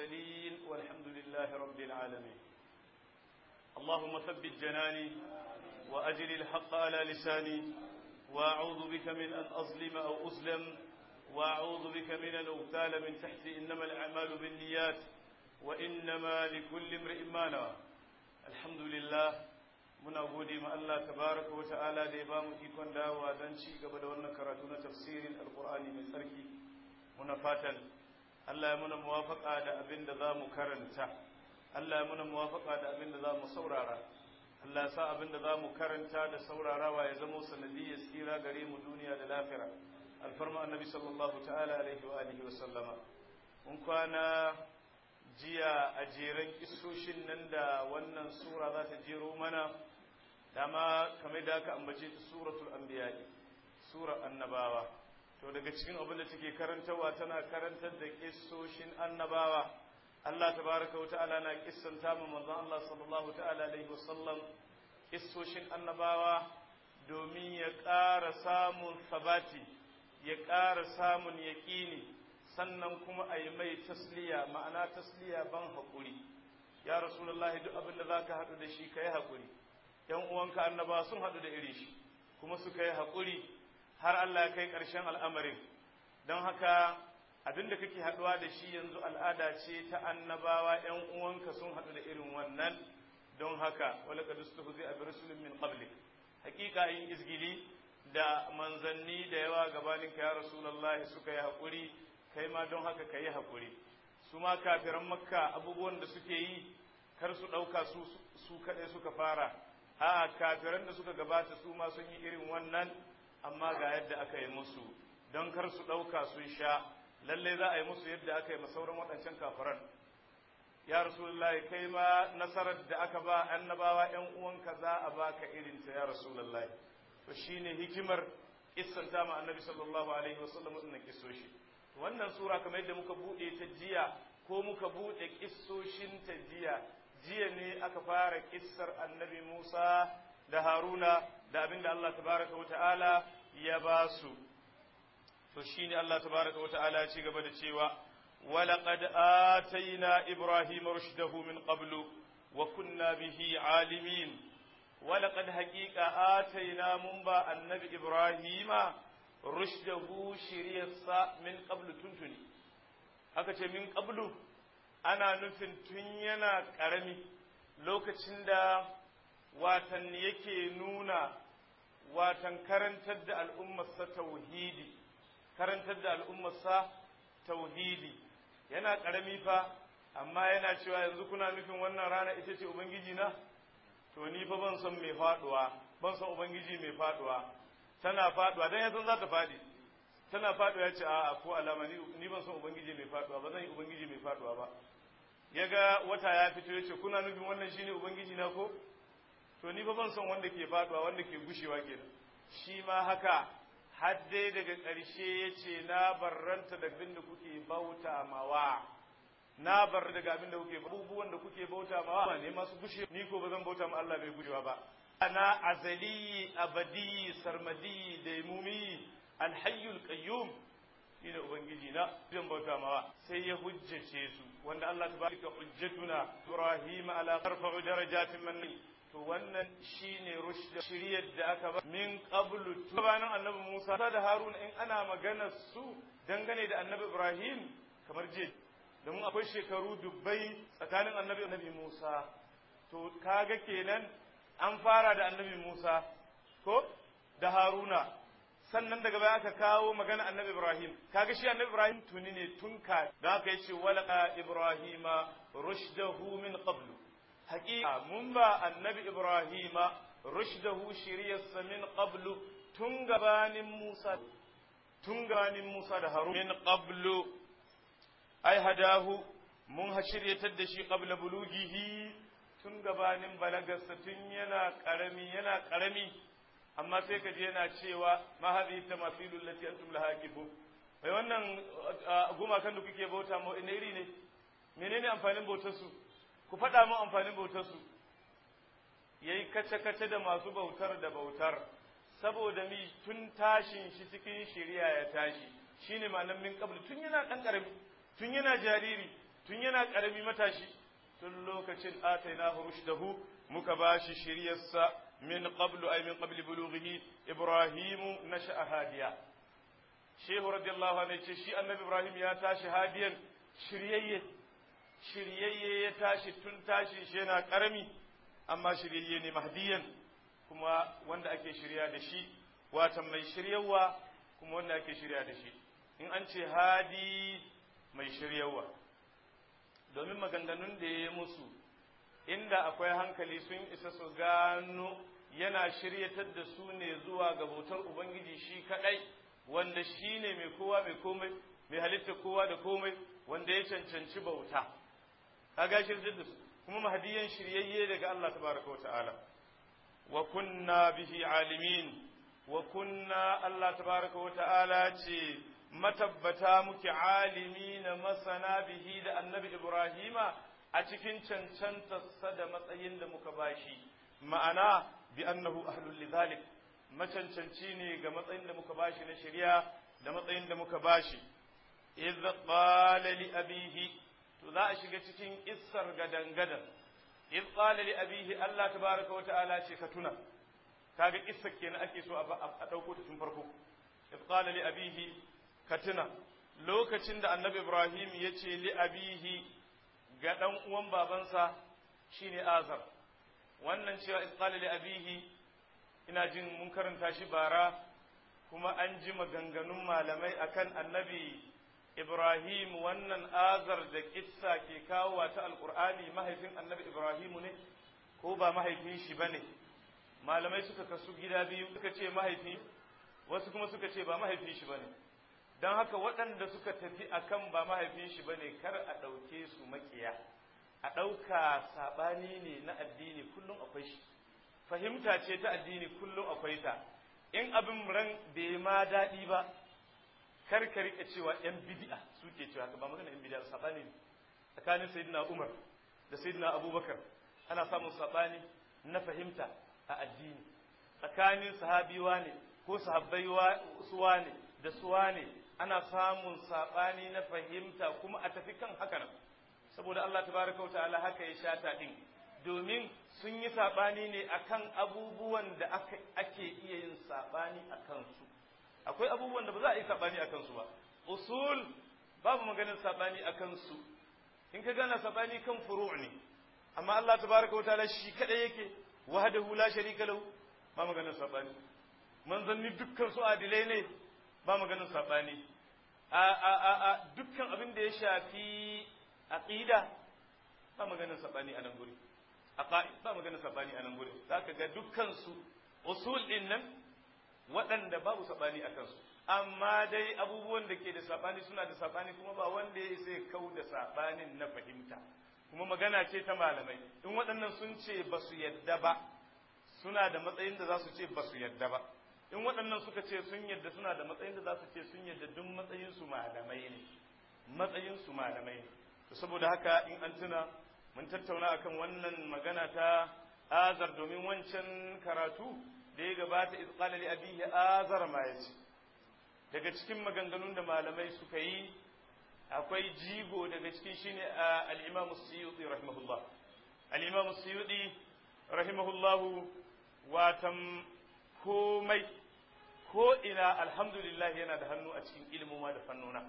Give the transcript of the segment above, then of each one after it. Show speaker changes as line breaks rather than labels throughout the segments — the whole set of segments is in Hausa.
المرسلين والحمد لله رب العالمين اللهم ثبت جناني وأجل الحق على لساني وأعوذ بك من أن أظلم أو أظلم وأعوذ بك من أن أغتال من تحتي إنما الأعمال بالنيات وإنما لكل امرئ ما نوى الحمد لله muna gode ma Allah tabaraka wa ta'ala da ya ba mu ikon dawowa don ci gaba da wannan karatu na tafsirin alkur'ani mai tsarki muna fatan Allah ya muna muwafaka da abin da za mu karanta Allah ya muna muwafaka da abin da za mu saurara Allah ya sa abin da za mu karanta da saurarawa ya zama sanadiyyar tsira gare mu duniya da lafira alfarma annabi sallallahu ta'ala alaihi wa alihi wa sallama mun kwana jiya a jeren kisoshin nan da wannan sura za ta jero mana dama kamar da aka ambace ta suratul anbiya sura annabawa to daga cikin abin da take karantawa tana karantar da kissoshin annabawa Allah tabaraka wata'ala na kissanta mu manzon Allah sallallahu ta'ala alaihi wasallam kissoshin annabawa domin ya ƙara samun sabati ya ƙara samun yaƙini sannan kuma a yi mai tasliya ma'ana tasliya ban haƙuri ya rasulullahi duk abin da za ka haɗu da shi ka yi haƙuri ‘yan uwanka annaba sun haɗu da iri shi kuma suka yi haƙuri har Allah ya kai ƙarshen al'amarin don haka abin da kake haɗuwa da shi yanzu al'ada ce ta annabawa ‘yan uwanka sun haɗu da irin wannan don haka wala ka dustu zai abi rasulun min qablik hakika yin izgili da manzanni da yawa gabaninka ya rasulullahi suka yi haƙuri kai ma don haka ka yi haƙuri su ma kafiran makka abubuwan da suke yi kar su ɗauka su kaɗai suka fara a kafiran da suka gabata su ma sun yi irin wannan amma ga yadda aka yi musu don kar su ɗauka sun sha lallai za a yi musu yadda aka yi masauran waɗancan kafiran ya rasulullahi kai ma nasarar da aka ba annabawa ƴan uwanka za a baka irinta ya rasulullahi to shine hikimar kissanta ma annabi sallallahu alaihi wasallam wannan kissoshi wannan sura kamar yadda muka bude ta jiya ko muka bude kissoshin ta jiya jiya ne aka fara kissar annabi Musa da Haruna da abinda Allah tabaraka wa ta'ala ya ba su to shine Allah tabaraka wa ta'ala ya ci gaba da cewa ولقد آتينا إبراهيم رشده من قبل وكنا به عالمين ولقد حقيقة آتينا منبا النبي إبراهيم rushdahu shiryarsa min qablu tuntuni aka ce min qablu ana nufin tun yana ƙarami lokacin da watan yake nuna watan karantar da al'ummarsa tauhidi karantar da al'ummarsa tauhidi yana ƙarami fa amma yana cewa yanzu kuna nufin wannan rana ita ce ubangiji na to ni fa ban son mai faduwa ban son ubangiji mai faduwa tana faduwa dan yasan za ta fadi tana faduwa ya ce a ko alama ni ban son ubangiji mai faduwa ba zan yi ubangiji mai faduwa ba ya ga wata ya fito ya ce kuna nufin wannan shine ubangiji na ko to ni ba ban son wanda ke faduwa wanda ke gushewa kenan shi ma haka har dai daga ƙarshe ya ce na barranta da abin da kuke bauta mawa na bar daga abin da kuke abubuwan da kuke bauta mawa ne masu gushe ni ko ba zan bauta ma Allah bai gushewa ba ana azali abadi sarmadi daimumi alhayyul qayyum shine ubangiji na zan bauta mawa sai ya hujjace su wanda Allah tabaraka hujjatuna ibrahim ala tarfa'u darajatin man to wannan shine rushd shiriyar da aka ba min qablu tubanin annabi Musa da Harun in ana magana su dangane da annabi Ibrahim kamar je domin akwai shekaru dubbai tsakanin annabi annabi Musa to kaga kenan an fara da annabi Musa ko da Haruna sannan daga baya aka kawo magana annabi Ibrahim kaga shi annabi Ibrahim tuni ne tun ka da aka yace walaqa Ibrahima rushdahu min qablu haqiqa mun ba annabi Ibrahima rushdahu shiriyarsa min qablu tun gabanin Musa tun gabanin Musa da Harun min qablu ai hadahu mun shiryatar da shi qabla bulugihi tun gabanin balagarsa tun yana karami yana karami amma sai ka je yana cewa ma hadhihi tamathilul lati antum laha akifu bai wannan gumakan da kuke bauta mu ina iri ne menene amfanin bautar su ku faɗa mu amfanin bautar su yayi kace kace da masu bautar da bautar saboda mi tun tashin shi cikin shari'a ya tashi shine malamin qabl tun yana dan karami tun yana jariri tun yana karami matashi tun lokacin atainahu rushdahu muka bashi shiryarsa min qablu ay min qabli bulughihi ibrahimu nasha'a hadiya shehu radiyallahu anhu ce shi annabi ibrahim ya tashi hadiyan shiryayye shiryayye ya tashi tun tashi shi yana karami amma shiryayye ne mahdiyan kuma wanda ake shirya da shi watan mai shiryawa kuma wanda ake shirya da shi in an ce hadi mai shiryawa domin maganganun da ya yi musu inda akwai hankali sun isa su gano yana shiryatar da su ne zuwa ga bautar ubangiji shi kadai wanda shi ne mai kowa mai komai mai halitta kowa da komai wanda ya cancanci bauta kaga shirye da su kuma mahdiyan shiryayye daga Allah tabaraka wa ta'ala wa kunna bihi alimin wa kunna Allah tabaraka wa ta'ala ce matabbata muke alimi na masana bihi da annabi Ibrahima a cikin cancantarsa da matsayin da muka bashi ma'ana bi annahu ahlul lidhalik macancanci ne ga matsayin da muka bashi na shari'a da matsayin da muka bashi idh qala li abihi to za a shiga cikin issar gadangadan idh qala li abihi Allah tabaraka wa ta'ala ce ka tuna kaga kissa kenan ake so a dauko ta tun farko idh qala li abihi ka tuna lokacin da annabi Ibrahim ya ce li abihi ga dan uwan babansa shine Azar wannan cewa idh qala li abihi ina jin mun karanta shi bara kuma an ji maganganun malamai akan annabi Ibrahim wannan azar da kissa ke kawo ta alkur'ani mahaifin annabi Ibrahim ne ko ba mahaifin shi ba ne malamai suka kasu gida biyu suka ce mahaifi wasu kuma suka ce ba mahaifin shi ba ne don haka waɗanda suka tafi akan ba mahaifin shi ba ne kar a ɗauke su makiya a ɗauka saɓani ne na addini kullum akwai shi fahimta ce ta addini kullum akwai ta in abin ran bai ma daɗi ba kar ka rika cewa yan bid'a suke cewa haka ba magana yan bid'a sabani ne tsakanin sayyidina Umar da sayyidina Abubakar ana samun sabani na fahimta a addini tsakanin sahabiwa ne ko sahabbai suwa ne da suwa ne ana samun sabani na fahimta kuma a tafi kan haka nan saboda Allah tabaraka wa ta'ala haka ya shata din domin sun yi sabani ne akan abubuwan da ake iya yin sabani akan su akwai abubuwan da ba za a yi sabani akan su ba usul babu maganin sabani akan su in ka gana sabani kan furu' ne amma Allah tabaraka wa ta'ala shi kadai yake wahdahu la sharika lahu ba maganin sabani manzanni dukkan su adilai ne ba maganin sabani a a a, a dukkan abin da ya shafi aqida ba maganin sabani a nan guri aqaid ba maganin sabani a nan guri zaka ga dukkan su usul din nan waɗanda babu saɓani a kansu amma dai abubuwan da ke da saɓani suna da saɓani kuma ba wanda ya isa ya kau da saɓanin na fahimta kuma magana ce ta malamai in waɗannan sun ce ba su yadda ba suna da matsayin da za su ce ba su yadda ba in waɗannan suka ce sun yadda suna da matsayin da za su ce sun yadda duk matsayin su malamai ne matsayin su malamai ne to saboda haka in an tuna mun tattauna akan wannan magana ta azar domin wancan karatu da ya gabata iz qala li abihi azar ma yace daga cikin maganganun da malamai suka yi akwai jigo daga cikin shine al-Imam Suyuti rahimahullah al-Imam Suyuti rahimahullah watan komai ko ina alhamdulillah yana da hannu a cikin ilimin da fannona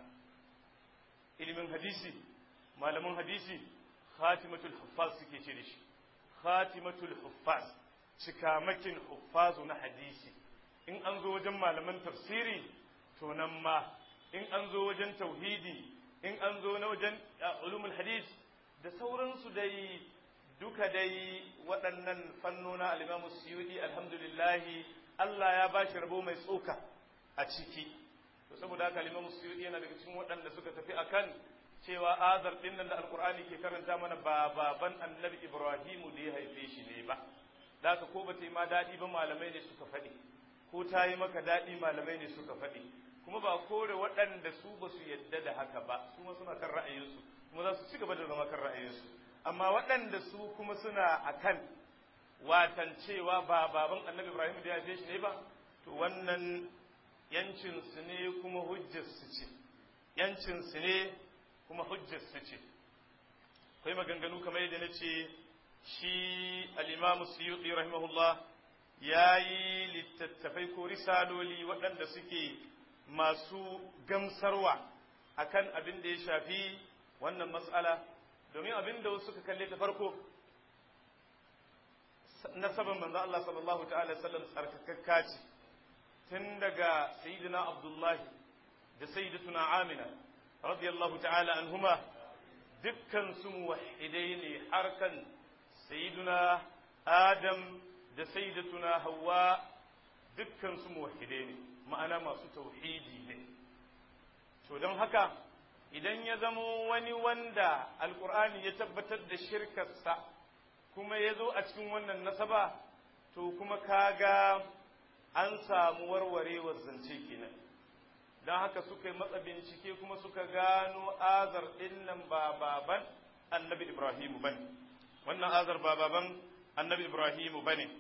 ilimin hadisi malaman hadisi khatimatul huffaz suke ce da shi khatimatul huffaz cikamakin huffazu na hadisi in an zo wajen malaman tafsiri to nan ma in an zo wajen tauhidi in an zo na wajen ulumul hadis da sauransu dai duka dai waɗannan fannona al-Imam Suyuti alhamdulillah Allah ya bashi rabo mai tsoka a ciki to saboda haka al-Imam Suyuti yana daga cikin waɗanda suka tafi akan cewa azar din nan da alqur'ani ke karanta mana ba baban annabi Ibrahimu da ya haife shi ne ba da ka ko bata yi ma daɗi ba malamai ne suka faɗi ko ta yi maka daɗi malamai ne suka faɗi kuma ba kore waɗanda su ba su yadda da haka ba su ma suna kan ra'ayinsu kuma za su ci gaba da zama kan ra'ayinsu amma waɗanda su kuma suna akan watan cewa ba baban annabi ibrahim da ya haife shi ne ba to wannan yancin su ne kuma hujjar su ce yancin su ne kuma hujjar su ce akwai maganganu kamar yadda na ce shi al-Imam Suyuti rahimahullah yayi littattafai ko risaloli waɗanda suke masu gamsarwa akan abin da ya shafi wannan matsala domin abin da wasu suka kalle ta farko nasaban manzo Allah sallallahu ta'ala sallam tsarkakakka ce tun daga sayyidina Abdullahi da sayyidatuna Amina radiyallahu ta'ala anhuma dukkan su muwahhidai ne harkan sayyiduna Adam da sayyidatuna Hawwa dukkan su muwahhidai ne ma'ana masu tauhidi ne to don haka idan ya zamo wani wanda alkur'ani ya tabbatar da shirkarsa kuma ya zo a cikin wannan nasaba to kuma kaga an samu warwarewar zance kenan don haka suka yi matsa bincike kuma suka gano azar ɗin nan ba baban annabi ibrahimu bane wannan azar ba baban annabi ibrahimu bane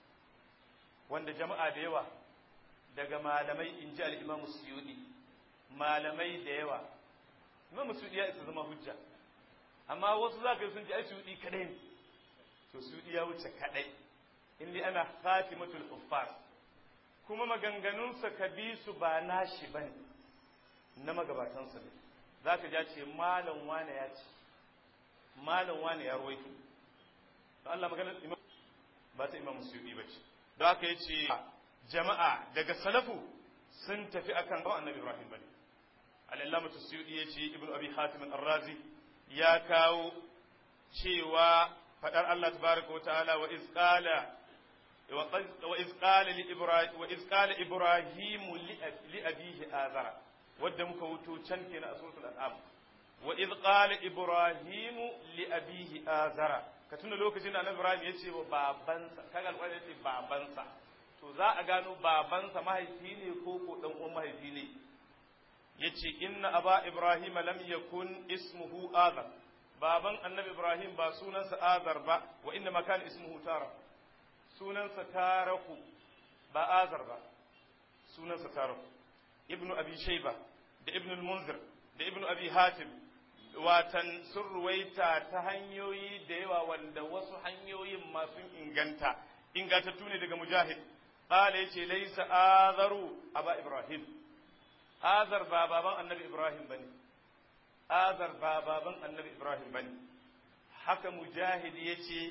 wanda jama'a da yawa daga malamai in ji al'imamu suyudi malamai da yawa imamu suyudi ya isa zama hujja amma wasu za ka yi sun ji ai suyudi kadai ne to suyudi ya wuce kadai inda ana khatimatul uffar kuma maganganunsa ka bi su ba nashi bane na magabatansa ne za ka ja ce malam wane ya ce malam wane ya ruwaito to Allah maganar imam ba ta imam suyudi ba ce da aka yi ce jama'a daga salafu sun tafi akan ba annabi ibrahim bane al-allamatu suyudi ya ce ibnu abi hatim ar-razi ya kawo cewa fadar Allah tabaraka wa ta'ala wa iz qala وإذ قال لإبراهيم وإذ قال إبراهيم لأبيه آذر wadda muka wuto can kenan a suratul an'am wa id qala ibrahimu li abihi azara ka tuna lokacin da annabi ibrahim ya ce wa babansa kaga alƙur'ani ya ce babansa to za a gano babansa mahaifi ne ko ko dan uwan mahaifi ne yace inna aba ibrahim lam yakun ismuhu azar baban annabi ibrahim ba sunansa azar ba wa inna ma kana ismuhu tara sunansa taraku ba azar ba sunansa taraku ibnu abi shayba da ibnu al-munzir da ibnu abi hatim watan sun ruwaita ta hanyoyi da yawa wanda wasu hanyoyin masu inganta ingantattu ne daga mujahid qala yace laysa azaru aba ibrahim azar ba baban annabi ibrahim bane azar ba baban annabi ibrahim bane haka mujahid yace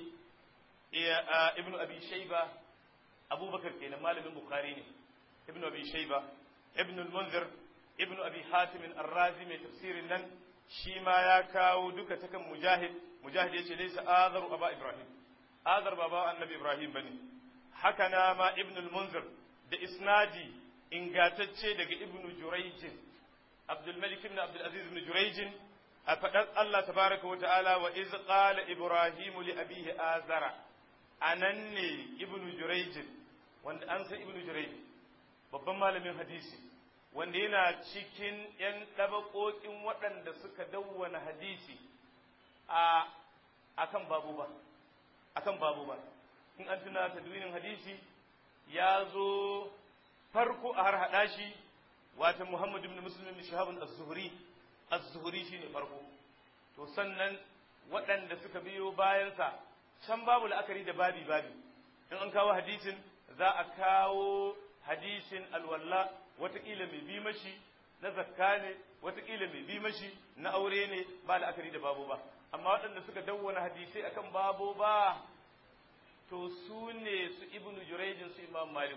ibnu abi shayba abubakar kenan malamin bukhari ne ibnu abi shayba ibnu al-munzir ibnu abi hatim ar-razi mai tafsirin nan shi ma ya kawo duka ta kan mujahid mujahid yace laysa azaru aba ibrahim azar baba annabi ibrahim bane haka na ma ibnu al-munzir da isnadi ingatacce daga ibnu jurayj abdul malik ibn abdul aziz ibn jurayj a fadar Allah tabaraka wa ta'ala wa iz qala ibrahim li abihi azara anan ne ibnu jurayj wanda an san ibnu jurayj babban malamin hadisi wanda yana cikin ‘yan ɗabaƙoƙin waɗanda suka dawwana hadisi a akan babu ba akan babu ba in an tuna tadwinin hadisi ya zo farko a har haɗa shi wata Muhammad ibn Muslim ibn Shahab az-Zuhri az-Zuhri shine farko to sannan waɗanda suka biyo bayansa can babu la'akari da babi babi in an kawo hadisin za a kawo hadisin alwalla watakila mai bi mashi na zakka ne watakila mai bi mashi na aure ne ba la'akari da babu ba amma waɗanda suka dawwana hadisai akan babu ba to su ne su ibnu jurayjin su imam malik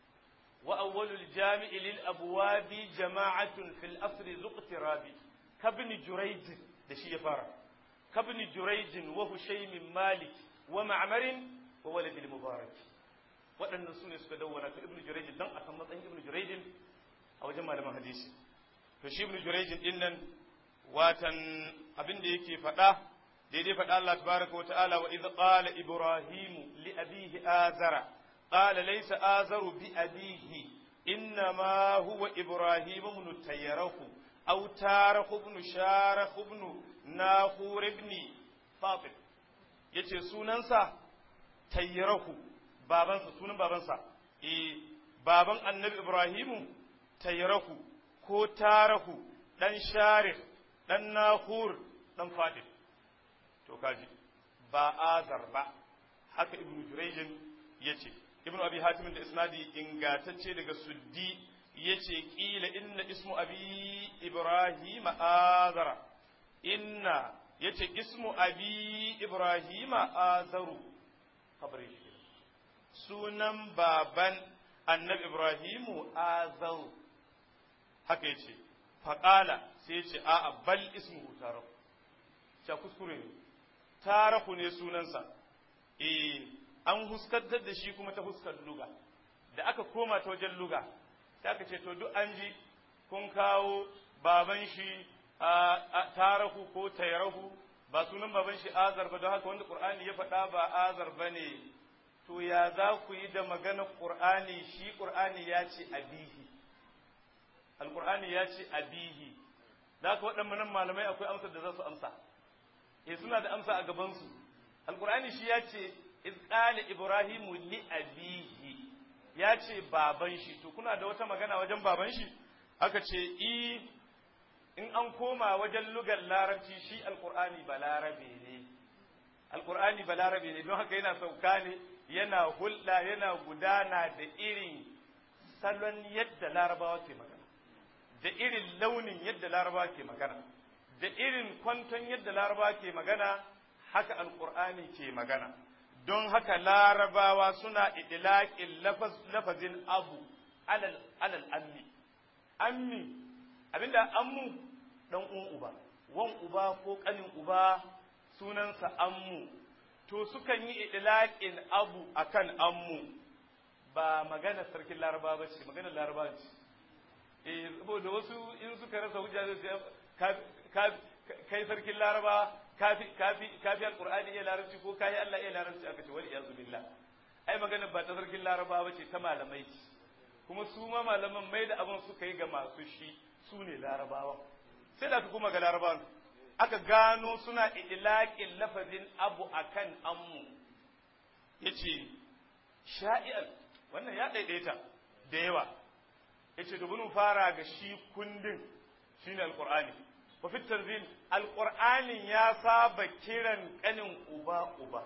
wa awwalul jami'i lil abwabi jama'atun fil asri zuqtirabi kabni jurayj da shi ya fara kabni jurayjin wa hushaymin malik wa ma'marin wa walad al mubarak waɗannan su ne suka dawwana to ibnu jurayjin dan a san matsayin ibnu jurayjin a wajen malaman hadisi to shi ibnu jurayjin din nan watan abin da yake faɗa daidai faɗa Allah tabaraka wata'ala wa idh qala ibrahimu li abihi azara qala laysa azaru bi abihi innama huwa ibrahim ibn tayyarahu aw tarahu ibn sharahu ibn nahur ibn fatim yace sunansa tayyarahu babansa sunan babansa eh baban annabi ibrahimu tayyarahu ko tarahu dan sharif dan nahur dan fatim to kaji ba azar ba haka ibnu jurayjin yace ibnu abi hatim da isnadi ingatacce daga suddi yace kila inna ismu abi ibrahim azara inna yace ismu abi ibrahim azaru kabari sunan baban annabi ibrahimu azaru haka yace faqala sai yace a'a bal ismuhu tarahu ta kuskure ne tarahu ne sunansa eh an huskantar da shi kuma ta huskar luga da aka koma ta wajen luga sai aka ce to duk an ji kun kawo baban shi tarahu ko tairahu ba sunan baban shi azar ba don haka wanda qur'ani ya faɗa ba azar ba ne to ya za ku yi da maganar qur'ani shi qur'ani ya ce abihi alqur'ani ya ce abihi da haka waɗannan malamai akwai amsar da za su amsa eh suna da amsa a gabansu alqur'ani shi ya ce iz qala ibrahimu li abihi ya ce baban shi to kuna da wata magana wajen baban shi aka ce i in an koma wajen lugar larabci shi alqur'ani balarabe ne alqur'ani balarabe ne don haka yana sauka ne yana hulɗa yana gudana da irin salon yadda larabawa ke magana da irin launin yadda larabawa ke magana da irin kwanton yadda larabawa ke magana haka alqur'ani ke magana don haka larabawa suna idilaƙin lafazin abu alal ammi ammi abinda ammu dan uwan uba wan uba ko kanin uba sunansa ammu to sukan yi idilaƙin abu akan ammu ba magana sarkin laraba ba ce magana laraba ce eh saboda wasu in suka rasa hujja zai kai sarkin laraba kafi kafi kafi alqur'ani iya larabci ko kai Allah iya larabci aka ce wal iyazu billah ai magana ba ta sarkin laraba bace ta malamai ce kuma su ma malaman mai da abin suka yi ga masu shi su ne larabawa sai da kuma ga larabawan aka gano suna idlaqin lafazin abu akan ammu yace sha'i'an wannan ya daidaita da yawa yace to bunu fara ga shi kundin shine alqur'ani wa fi tanzil alqur'anin ya saba kiran kanin uba uba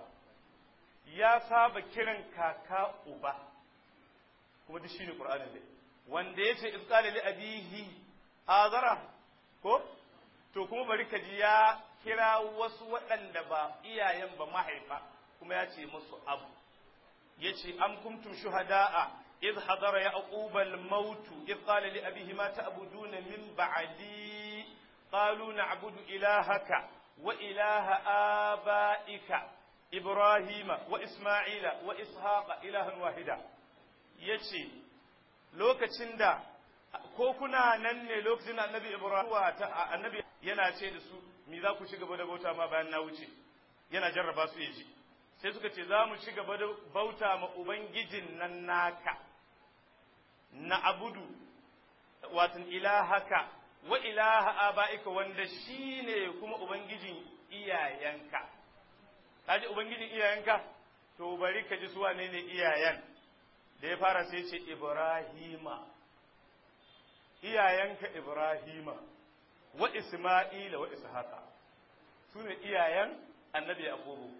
ya saba kiran kaka uba kuma duk shine qur'anin dai wanda yace iz qala li abihi azara ko to kuma bari ka ji ya kira wasu waɗanda ba iyayen ba mahaifa kuma ya ce musu abu yace am kuntum shuhada'a إذ حضر يعقوب الموت إذ قال لأبيه ما تعبدون من بعدي قالوا نعبد إلهك وإله آبائك إبراهيم وإسماعيل وإسحاق إلها واحدا يشي lokacin da ko kuna nan ne lokacin da annabi Ibrahim annabi yana ce da su me za ku ci gaba da bauta ma bayan na wuce yana jarraba su yaji sai suka ce za mu ci gaba da bauta ma ubangijin nan naka na abudu watan ilahaka wa ilaha aba'ika wanda shine kuma ubangijin iyayenka kaji ubangijin iyayenka to bari ka ji su wane ne iyayen da ya fara sai ce ibrahima iyayenka ibrahima wa isma'ila wa ishaqa su ne iyayen annabi yaqubu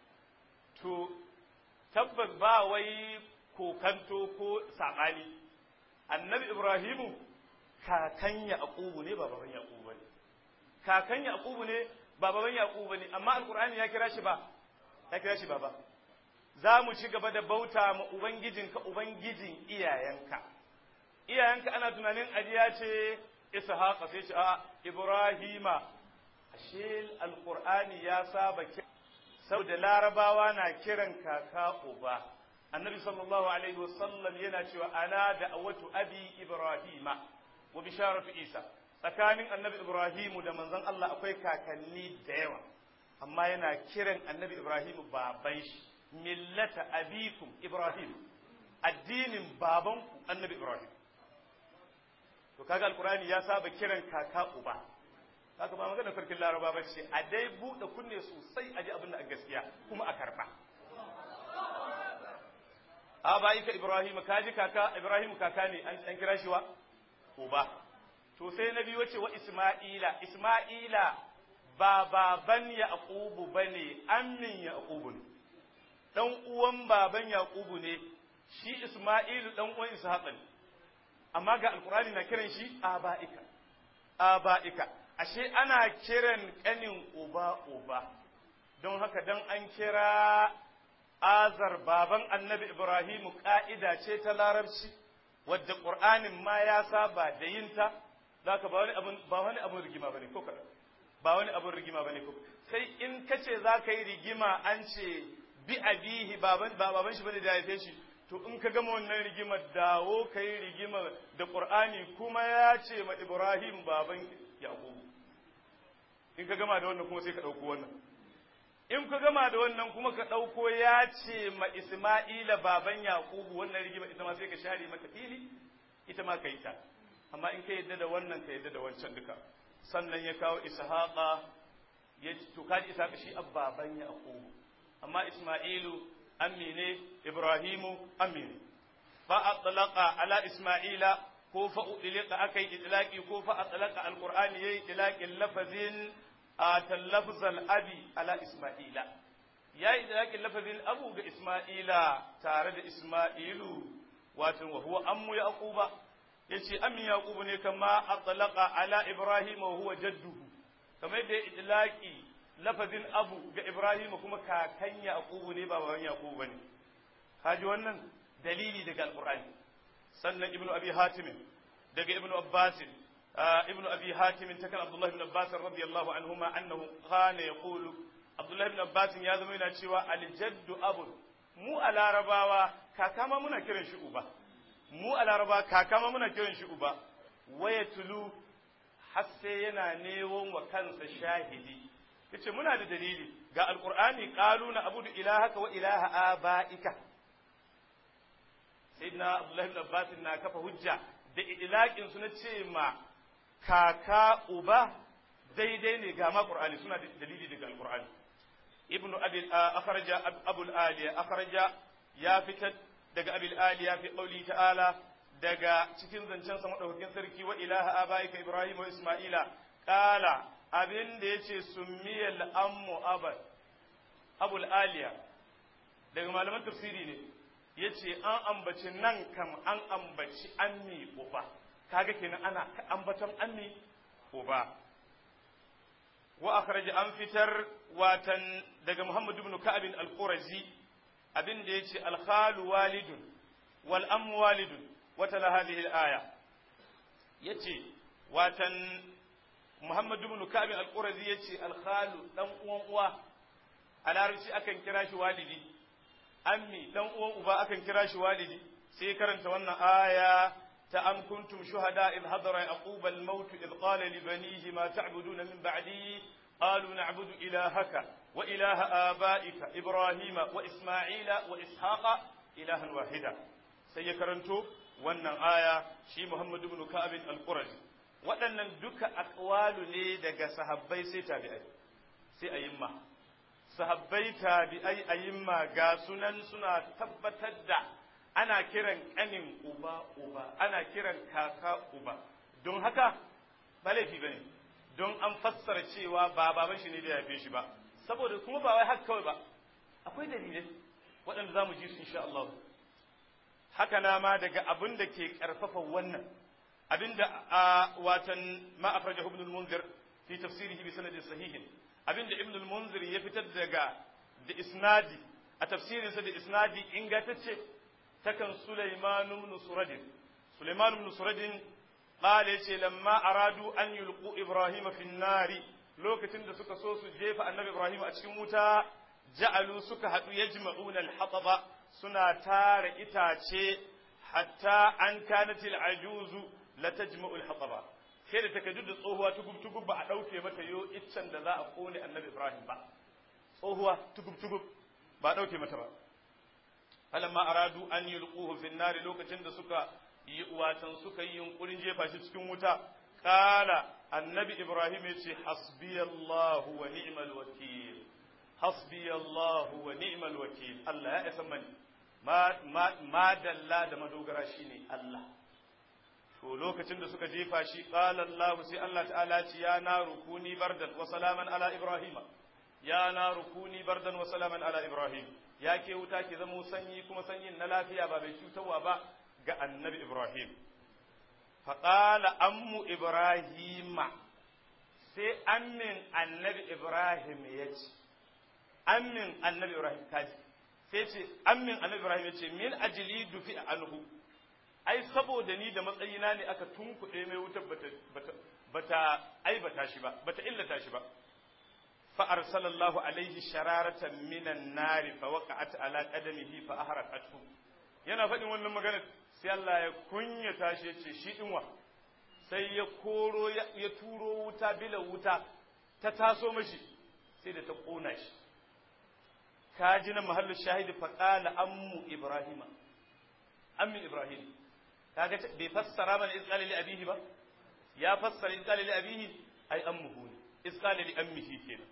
to tabbas ba wai kokanto ko saɓani annabi ibrahimu kakan yaqubu ne ba baban yaqubu ne kakan yaqubu ne ba baban yaqubu ne amma alqur'ani ya kira shi ba ya kira shi baba za mu ci gaba da bauta ma ubangijinka ubangijin iyayenka iyayenka ana tunanin ajiya ce ishaqa sai ce a ibrahima ashe alqur'ani ya saba saboda larabawa na kiran kaka uba annabi sallallahu alaihi wasallam yana cewa ana da'awatu abi ibrahima wa bisharatu isa tsakanin annabi ibrahimu da manzon Allah akwai kakanni da yawa amma yana kiran annabi ibrahimu baban shi millata abikum ibrahim addinin babanku annabi ibrahim to kaga alqur'ani ya saba kiran kaka uba haka ba magana sarkin laraba ba ce a dai buɗe kunne sosai a ji abin da a gaskiya kuma a karɓa a bayi ka ibrahim ka ji kaka ibrahim kaka ne an kira shi wa uba to sai na biyu wace wa isma'ila isma'ila ba baban yaqubu bane ammin yaqubu ne dan uwan baban yaqubu ne shi isma'ilu dan uwan ishaqa ne amma ga alqur'ani na kiran shi aba'ika aba'ika ashe ana kiran kanin uba uba don haka dan an kira azar baban annabi ibrahimu ka'ida ce ta larabci wadda qur'anin ma ya saba da yinta zaka ba wani abun ba wani abun rigima bane ko kada ba wani abun rigima bane ko sai in kace zaka yi rigima an ce bi abihi baban ba baban shi bane da haife shi to in ka gama wannan rigimar dawo ka yi rigima da qur'ani kuma ya ce ma ibrahim baban yaqub in ka gama da wannan kuma sai ka dauko wannan in ka gama da wannan kuma ka ɗauko ya ce ma Isma'ila baban Yakubu wannan rigima ita ma sai ka share mata fili ita ma ka yi ta amma in ka yadda da wannan ka yadda da wancan duka sannan ya kawo Ishaqa ya to kaji Ishaqa shi baban Yakubu amma Isma'ilu ammi ne Ibrahimu ammi ne fa atlaqa ala Isma'ila ko fa udlika akai idlaqi ko fa atlaqa alqur'ani yayi idlaqin lafazin ata lafzal abi ala isma'ila ya yi da lafazin abu ga isma'ila tare da isma'ilu wato wa huwa ammu yaquba yace ammi yaqubu ne kama atlaqa ala ibrahim wa huwa jadduhu kamar da idlaqi lafazin abu ga ibrahim kuma kakan yaqubu ne ba baban yaqubu bane kaji wannan dalili daga alqur'ani sannan ibnu abi hatim daga ibnu abbasin ابن أبي حاتم تكن عبد الله بن عباس رضي الله عنهما أنه كان يقول عبد الله بن عباس يا زمينا cewa الجد أب mu a larabawa kaka ma muna kiran shi uba mu a larabawa kaka ma muna kiran shi uba waya tulu har sai yana newon wa kansa shahidi yace muna da dalili ga alqur'ani qalu na abudu ilahaka wa ilaha abaika sayyidina abdullahi ibn abbas na kafa hujja da idlaqin su na ce ma kaka uba daidai ne ga ma qur'ani suna da dalili daga alqur'ani ibnu abi akhraja abul aliya akhraja ya fitar daga abil aliya fi qawli ta'ala daga cikin zancen sa madaukakin sarki wa ilaha abaika ibrahim wa isma'ila qala abin da yace summiyal ammu abad abul aliya daga malaman tafsiri ne yace an ambaci nan kam an ambaci ammi uba kaga kenan ana ambaton ammi uba wa akhraj an fitar watan daga Muhammad ibn Ka'ab al-Qurazi abin da yace al-khalu walidun wal am walidun wa tala hadhihi al-aya yace watan Muhammad ibn Ka'ab al-Qurazi yace al-khalu dan uwan uwa a larabci akan kira shi walidi ammi dan uwan uba akan kira shi walidi sai karanta wannan aya أم كنتم شهداء إذ حضر يعقوب الموت إذ قال لبنيه ما تعبدون من بعدي قالوا نعبد إلهك وإله آبائك إبراهيم وإسماعيل وإسحاق إلها واحدا سيكرنتو wannan aya shi Muhammad ibn Ka'ab al-Qurazi waɗannan duka aqwalu ne daga sahabbai sai tabi'ai sai ayimma sahabbai tabi'ai ayimma ga sunan suna tabbatar da ana kiran ƙanin uba uba ana kiran kaka uba don haka ba laifi bane don an fassara cewa ba baban shi ne da yafe shi ba saboda kuma ba wai haka kawai ba akwai dalilai waɗanda za mu ji su insha Allah haka na ma daga abin da ke ƙarfafa wannan abin da a watan ma akhrajahu ibn al-munzir fi tafsirihi bi sanadin sahihin abin da ibn al-munzir ya fitar daga da isnadi a tafsirinsa da isnadi ingantacce takan Sulaiman ibn Suradin Sulaiman ibn Suradin qala yace lamma aradu an yulqu Ibrahim fi nari lokacin da suka so su jefa annabi Ibrahim a cikin wuta ja'alu suka hadu yajma'una al-hataba suna tara itace hatta an kanat al-ajuzu la tajma'u al-hataba sai da takaddu da tsohuwa tugub tugub ba a dauke mata yo iccen da za a kone annabi Ibrahim ba tsohuwa tugub tugub ba a dauke mata ba falamma aradu an yulquhu fi nari lokacin da suka yi watan suka yi yunkurin jefa shi cikin wuta qala annabi ibrahim yace hasbiyallahu wa ni'mal wakil hasbiyallahu wa ni'mal wakil Allah ya isa mani ma ma dalla da madogara shine Allah to lokacin da suka jefa shi qala Allah sai Allah ta'ala ce ya naru kuni bardan wa salaman ala ibrahima ya naru kuni bardan wa salaman ala ibrahim ya ke wuta ke zama sanyi kuma sanyin na lafiya ba bai cutarwa ba ga annabi ibrahim faqala ammu ibrahima sai ammin annabi ibrahim ya ce ammin annabi ibrahim kaji sai ce ammin annabi ibrahim ya ce min ajili dufi anhu ai saboda ni da matsayina ne aka tunkuɗe mai wutar bata bata bata aibata shi ba bata illata shi ba fa arsalallahu alaihi shararatan minan nari fa waqa'at ala qadamihi fa ahraqathu yana faɗin wannan magana sai Allah ya kunyata shi yace shi dinwa sai ya koro ya turo wuta bila wuta ta taso mashi sai da ta kona shi kaji na mahallu shahidi fa qala ammu ibrahima ammi ibrahim kaga bai fassara mana isqali li abihi ba ya fassara isqali li abihi ay ammuhu ne isqali li ammihi kenan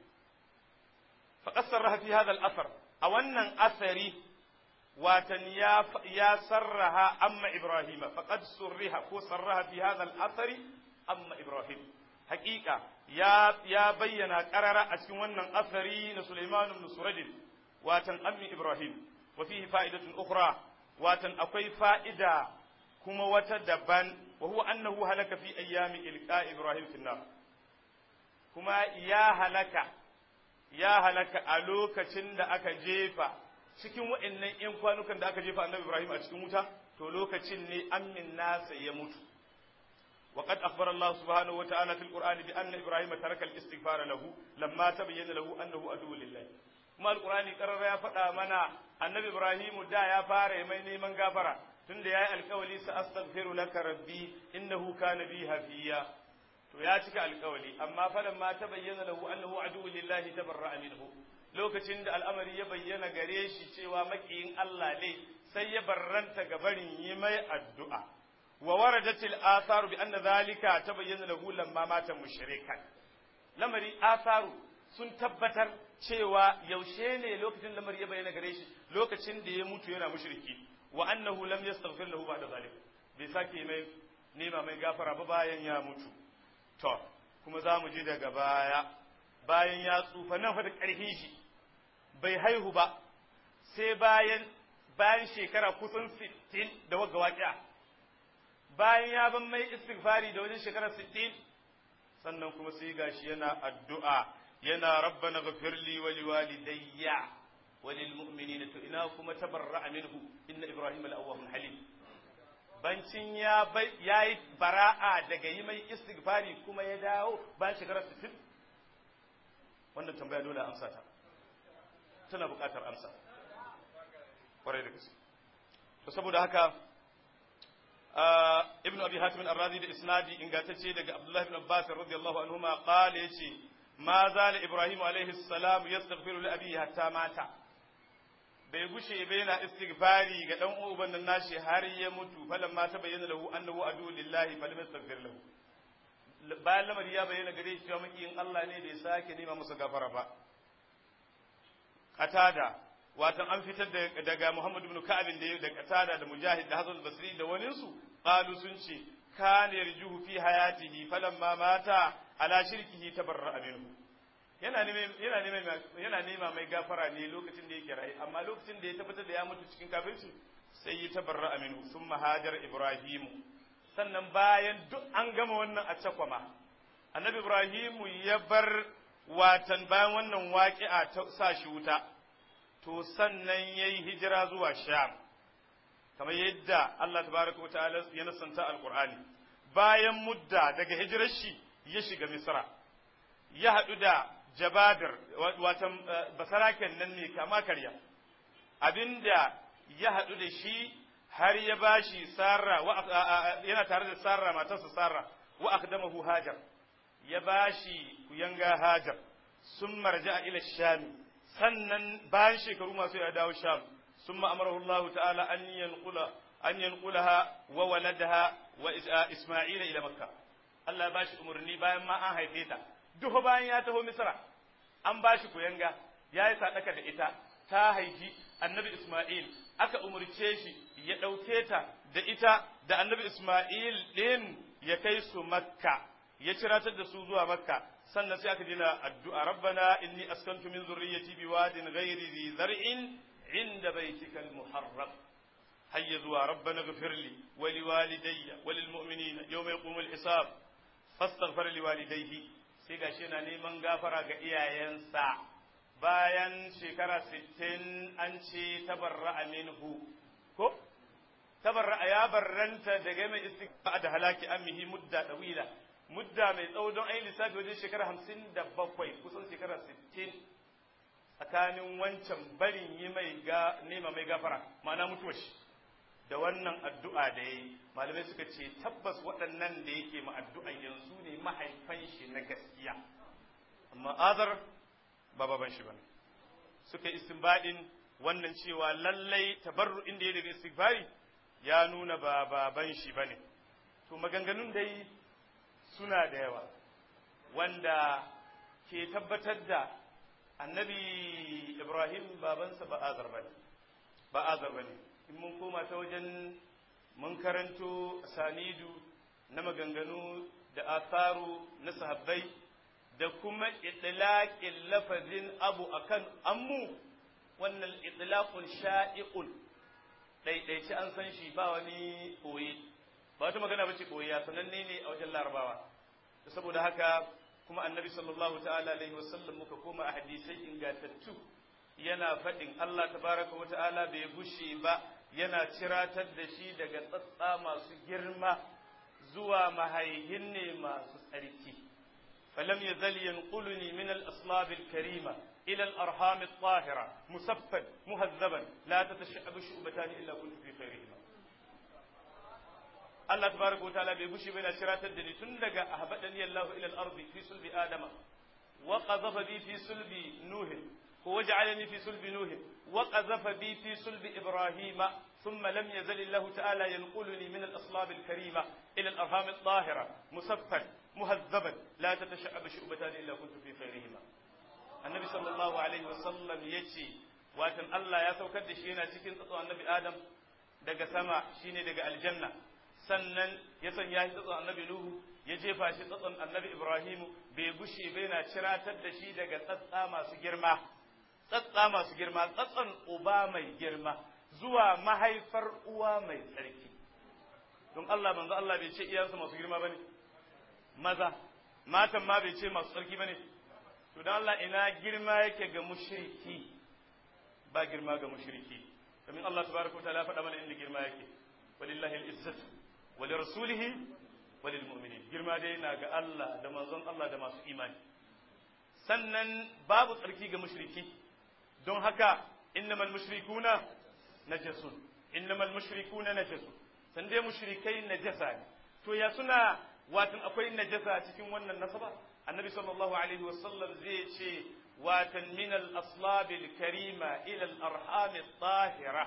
fa qassaraha fi hadha al-athar a wannan asari watan ya ya sarraha amma ibrahima faqad surriha ko sarraha fi hadha al-athari amma ibrahim haqiqa ya ya bayyana qarara a cikin wannan asari na Sulaiman ibn Surajin watan ammi ibrahim wa fihi fa'idatun ukhra watan akwai fa'ida kuma wata daban wa huwa annahu halaka fi ayyami ilqa ibrahim fi nar kuma ya halaka ya halaka a lokacin da aka jefa cikin wa'annan yan kwanukan da aka jefa annabi ibrahim a cikin wuta to lokacin ne ammin nasa ya mutu وقد أخبر الله سبحانه وتعالى في القرآن بأن إبراهيم ترك الاستغفار له لما تبين له أنه عدو لله kuma alkurani karar ya faɗa mana annabi ibrahimu da ya fara mai neman gafara tunda ya yi alkawali sa astaghfiru laka rabbi innahu kana bi hafiya to ya cika alkawali amma falan ma ta bayyana lahu annahu aduwwu lillahi tabarra'a minhu lokacin da al'amari ya bayyana gare shi cewa makiyin Allah ne sai ya barranta ga barin yi mai addu'a wa waradatil atharu bi anna dhalika tabayyana lahu lamma mata mushrikan lamari atharu sun tabbatar cewa yaushe ne lokacin lamar ya bayyana gare shi lokacin da ya mutu yana mushriki wa annahu lam yastaghfir lahu ba'da zalik bai sake mai nema mai gafara ba bayan ya mutu to kuma za mu ji daga baya bayan ya tsufa nan fa da ƙarfin shi bai haihu ba sai bayan bayan shekara kusan 60 da wagga waƙiya bayan ya ban mai istighfari da wajen shekara 60 sannan kuma sai gashi yana addu'a yana rabbana ghafir li wa liwalidayya wa lil mu'minina to ina kuma tabarra'a minhu inna ibrahima al-awwahun halim bancin ya yayi bara'a daga yi mai istighfari kuma ya dawo bayan shekarar 60 wannan tambaya dole amsa ta tana buƙatar amsa kwarai da gaske to saboda haka ibn abi hatim ar-razi da isnadi ingantacce daga abdullahi ibn abbas radiyallahu anhuma qala yace ma zala ibrahim alaihi salam yastaghfiru li abihi hatta mata bai gushe bai yana istighfari ga dan uban nan nashi har ya mutu falan ma ta bayyana lahu annahu adu lillahi falam yastaghfir lahu bayan lamari ya bayyana gare shi cewa makiyin Allah ne da ya sake nema masa gafara ba qatada watan an fitar daga Muhammad ibn Ka'ab da da qatada da Mujahid da Hasan Basri da wani su qalu sun ce kana yarjuhu fi hayatihi falamma mata ala shirkihi tabarra'a minhu yana yana yana nema mai gafara ne lokacin da yake rayu amma lokacin da ya tabbatar da ya mutu cikin kafirci sai ya tabarra'a minhu summa hajar ibrahimu sannan bayan duk an gama wannan a cakwama annabi ibrahimu ya bar watan bayan wannan waƙi'a ta sa shi wuta to sannan yayi hijira zuwa sham kamar yadda Allah tabaraka wa ta'ala ya nasanta alqur'ani bayan mudda daga hijirar shi ya shiga misra ya haɗu da jababir watan basaraken nan ne kama karya abinda ya haɗu da shi har ya bashi sarra yana tare da sarra matarsa sarra wa akdamahu hajar ya bashi kuyanga hajar sun marja ila shami sannan bayan shekaru masu ya dawo sham sun ma'amarahu Allah ta'ala an yanqula an yanqulaha wa waladaha wa isma'ila ila makka Allah ya bashi umarni bayan ma an haife ta duk bayan ya taho misra an bashi kuyanga ya yi sadaka da ita ta haifi annabi isma'il aka umarce shi ya ɗauke ta da ita da annabi Ismail din ya kai su makka ya ciratar da su zuwa makka sannan sai aka dina addu'a rabbana inni askantu min zurriyyati biwadin ghairi dhi zar'in inda baitikal muharram hayya zuwa rabbana ghfirli wa liwalidayya wa lilmu'minina yawma yaqumul hisab fastaghfir liwalidayhi sai gashi yana neman gafara ga iyayensa bayan shekara 60 an ce tabarra'a minhu ko tabarra'a ya barranta daga mai istighfar da halaki ammihi mudda dawila mudda mai tsawo don ayi lissafi wajen shekara 57 kusan shekara 60 tsakanin wancan barin yi mai ga nema mai gafara ma'ana mutuwar shi da wannan addu'a da ya yi malamai suka ce tabbas waɗannan da yake ma addu'a yanzu ne mahaifan shi na gaskiya amma azar ba baban shi bane suka istinbadin wannan cewa lallai tabarru inda ya daga istighfari ya nuna ba baban shi bane to maganganun dai suna da yawa wanda ke tabbatar da annabi ibrahim babansa ba azar bane ba azar bane in mun koma ta wajen mun karanto sanidu na maganganu da asaru na sahabbai da kuma itlaqin lafazin abu akan ammu wannan itlaqun sha'i'un ɗaiɗaici an san shi ba wani koyi ba wata magana bace koyi ya sananne ne a wajen larabawa saboda haka kuma annabi sallallahu ta'ala alaihi wasallam muka koma a hadisai ingantattu yana faɗin Allah tabaraka wa ta'ala bai gushe ba yana ciratar da shi daga tsatsa masu girma zuwa mahaihin ne masu tsarki falam yazal yanquluni min al-aslab al-karima ila al-arham al-tahira musaffan muhazzaban la tatasha'abu shu'batan illa kuntu fi khairihima Allah tabaraka wa ta'ala bai gushe ba yana ciratar da ni tun daga ahbadani Allah ila al-ardi fi sulbi adama wa qadhafa bi fi sulbi nuh وجعلني في صلب نوح وقذف بي في صلب إبراهيم ثم لم يزل الله تعالى ينقلني من الأصلاب الكريمة إلى الأرham الطاهرة مصفا مهذبا لا تتشعب شعبتان إلا كنت في خيرهما النبي صلى الله عليه وسلم يجي watan Allah ya saukar da shi yana cikin tsatson annabi Adam daga sama shine daga aljanna sannan ya sanya shi tsatson annabi Nuhu ya jefa shi tsatson annabi Ibrahimu bai gushe bai na ciratar da shi daga tsatsa masu girma tsatsa masu girma tsatson uba mai girma zuwa mahaifar uwa mai tsarki don Allah manzo Allah bai ce iyansu masu girma bane maza matan ma bai ce masu tsarki bane to don Allah ina girma yake ga mushriki ba girma ga mushriki domin Allah tabaraka wa ta'ala ya faɗa mana inda girma yake walillahi al-izzatu wa li rasulihi wa lil mu'minin girma dai na ga Allah da manzon Allah da masu imani sannan babu tsarki ga mushriki don haka innamal mushrikuna najasun innamal mushrikuna najasun san dai mushrikai najasa ne to ya suna watan akwai najasa cikin wannan nasaba annabi sallallahu alaihi wasallam zai ce watan min al aslab al karima ila al arham al tahira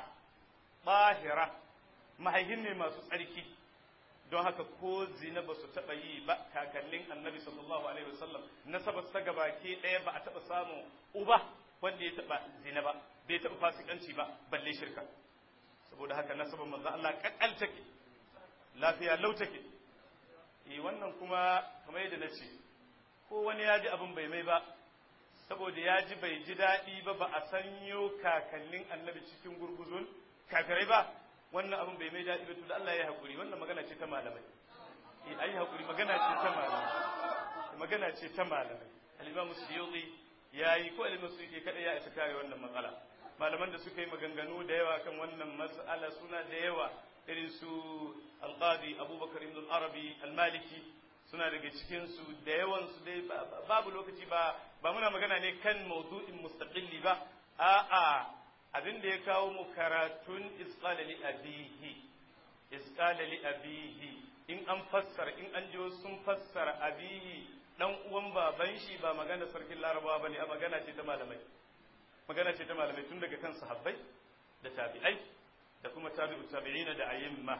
tahira mahaihin ne masu tsarki don haka ko zina ba su taɓa yi ba kakannin annabi sallallahu alaihi wasallam nasabar ta gabaki ɗaya ba a taɓa samun uba wanda ya taɓa zina ba bai taɓa fasikanci ba balle shirka saboda haka nasabar manzo Allah kakkal take lafiya lau take eh wannan kuma kamar yadda na ce ko wani ya ji abin bai mai ba saboda ya ji bai ji daɗi ba ba a sanyo kakannin annabi cikin gurguzun kakarai ba wannan abin bai mai daɗi ba to da Allah ya haƙuri wannan magana ce ta malamai eh ayi haƙuri magana ce ta malamai magana ce ta malamai al-Imam Suyuti yayi ko al-Imam Suyuti kada ya isa kare wannan matsala malaman da suka yi maganganu da yawa kan wannan mas'ala suna da yawa irin su al-Qadi Abubakar ibn al-Arabi al-Maliki suna daga cikin su da yawan su dai babu lokaci ba ba muna magana ne kan mawdu'in mustaqilli ba a'a abin da ya kawo mu karatun isqala li abihi isqala li abihi in an fassara in an ji sun fassara abihi dan uwan baban shi ba magana sarkin larabawa bane a magana ce ta malamai magana ce ta malamai tun daga kan sahabbai da tabi'ai da kuma tabi'u tabi'ina da ayyimma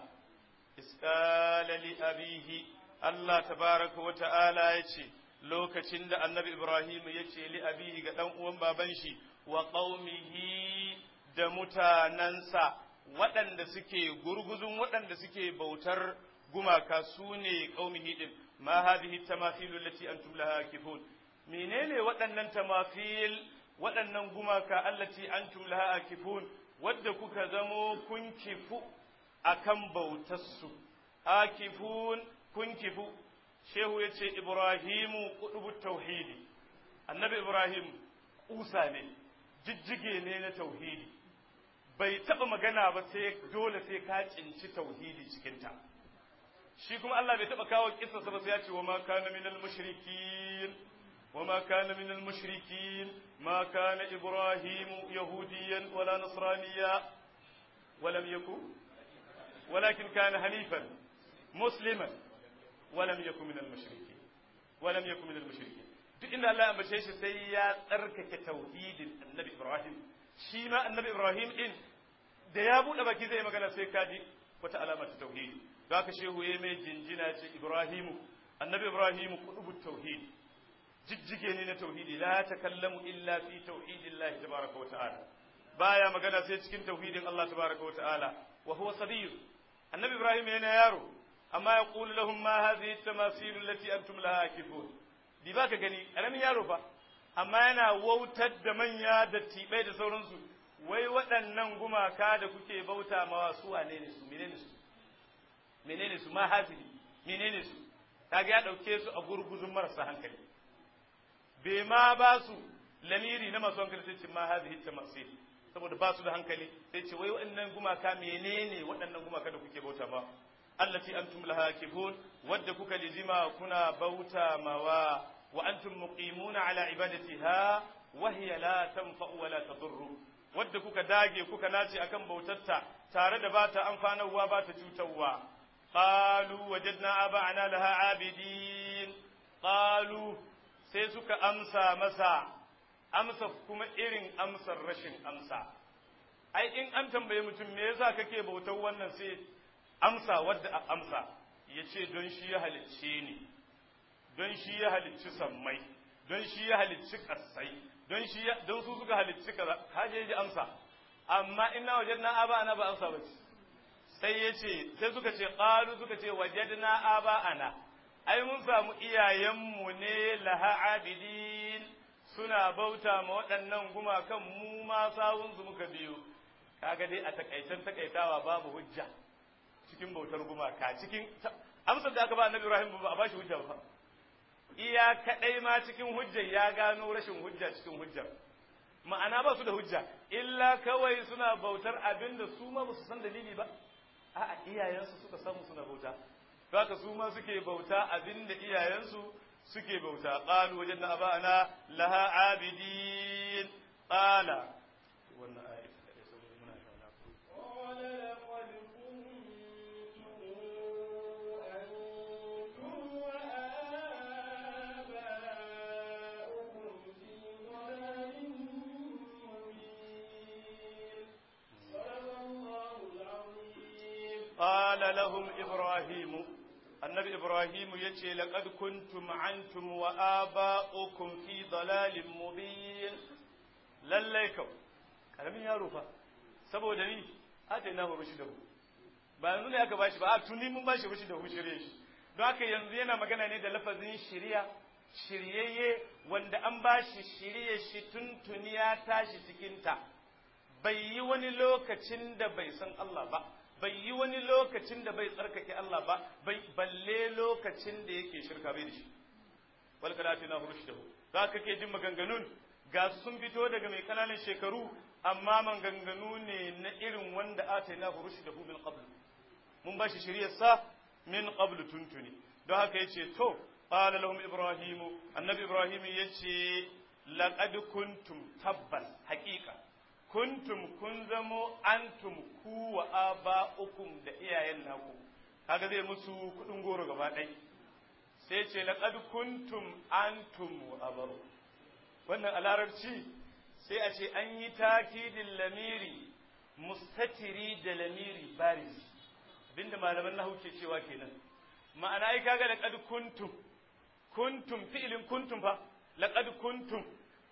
isqala li abihi Allah tabaraka wa ta'ala yace lokacin da annabi Ibrahim ya ce li abihi ga dan uwan baban shi wa qaumihi da mutanansa waɗanda suke gurguzun waɗanda suke bautar gumaka su ne qaumihi din ma hadhihi tamathilu allati antum laha kifun menene waɗannan tamafil waɗannan gumaka allati antum laha akifun wadda kuka zamo kun kifu akan bautarsu akifun kun kifu shehu ya ce ibrahimu kudubu tauhidi annabi ibrahim kusa ne jijjige ne na tauhidi bai taɓa magana ba sai dole sai ka cinci tauhidi cikinta shi kuma Allah bai taɓa kawo kisa ba sai ya ce wa ma kana minal mushrikin wa ma kana minal mushrikin ma kana ibrahimu yahudiyan wala nasraniya ولم يكن ولكن كان حنيفا مسلما ولم يكن من المشركين ولم يكن من المشركين duk inda Allah ya ambace shi sai ya tsarkake tauhidin annabi Ibrahim shi ma annabi Ibrahim din da ya bude baki zai magana sai kaji wata alama ta tauhidi da haka shehu ya mai jinjina ce Ibrahimu annabi Ibrahim kudubu tauhid jijjige ne na tauhidi la takallamu illa fi tauhidillahi tabaraka wa ta'ala baya magana sai cikin tauhidin Allah tabaraka wa ta'ala wa huwa sabiyyu annabi Ibrahim yana yaro amma ya qulu lahum ma hadhihi at-tamasil allati antum laha akifun di baka gani karamin yaro fa amma yana wautar da manya da tibai da sauransu wai waɗannan gumaka da kuke bauta mawa su wane ne su menene su menene su ma hadhihi menene su kaga ya dauke su a gurguzun marasa hankali bai ma ba su lamiri na masu hankali sai ce ma hadhihi tamasil saboda ba su da hankali sai ce wai waɗannan gumaka menene waɗannan gumaka da kuke bauta ma allati antum laha kifun wadda kuka lizima kuna bauta mawa wa antum muqimuna ala ibadatiha wa hiya la tanfa'u wa la tadurru wadda kuka dage kuka nace akan bautarta tare da bata amfanarwa bata cutarwa qalu wajadna aba'ana laha abidin qalu sai suka amsa masa amsa kuma irin amsar rashin amsa ai in an tambaye mutum me yasa kake bautar wannan sai amsa wadda a amsa ya ce don shi ya halicce ni don shi ya halicci sammai don shi ya halicci kasai don shi ya don su suka halicci kaza ka je ji amsa amma ina wajadna aba ana ba amsa ba sai ya ce sai suka ce qalu suka ce wajadna aba ana ai mun samu iyayenmu ne laha abidin suna bauta ma waɗannan gumakan mu ma sawunsu muka biyo kaga dai a takaicen takaitawa babu hujja cikin bautar gumaka cikin amsar da aka ba annabi Ibrahim ba a bashi hujja ba iya kadai ma cikin hujjar ya gano rashin hujja cikin hujjar ma'ana ba su da hujja illa kawai suna bautar abin da su ma ba su san dalili ba a'a iyayensu suka samu suna bauta to haka su ma suke bauta abin da iyayensu suke bauta qalu wajadna aba'ana laha abidin qala wannan ayat da saboda muna shauna
قال لقد كنتم أنتم وآباؤكم في ضلال مبين صدق الله العظيم
قال لهم إبراهيم النبي إبراهيم يتي لقد كنتم أنتم وآباؤكم في ضلال مبين لليكم karamin yaro fa saboda ni atainahu rushdahu ba yanzu ne aka bashi ba a tuni mun bashi rushdahu shirye shi don haka yanzu yana magana ne da lafazin shiriya shiryayye wanda an bashi shirye shi tun tuni ya tashi cikin ta bai yi wani lokacin da bai san Allah ba bai yi wani lokacin da bai tsarkake Allah ba bai balle lokacin da yake shirka bai da shi wal kalatina rushdahu za ka ke jin maganganun ga su sun fito daga mai kananan shekaru amma maganganu ne na irin wanda ataina rushdahu min qabl mun ba shi shiriyar sa min qabl tuntuni don haka yace to qala lahum ibrahim annabi ibrahim yace laqad kuntum tabbas haqiqa kuntum kun zamo antum ku wa aba'ukum da iyayen naku kaga zai musu kudin goro gaba ɗai sai ce laqad kuntum antum wa abaru wannan a larabci sai a ce an yi takidin lamiri mustatiri da lamiri baris abinda malaman nahu ke cewa kenan ma'ana ai kaga laqad kuntum kuntum fi'ilin kuntum fa laqad kuntum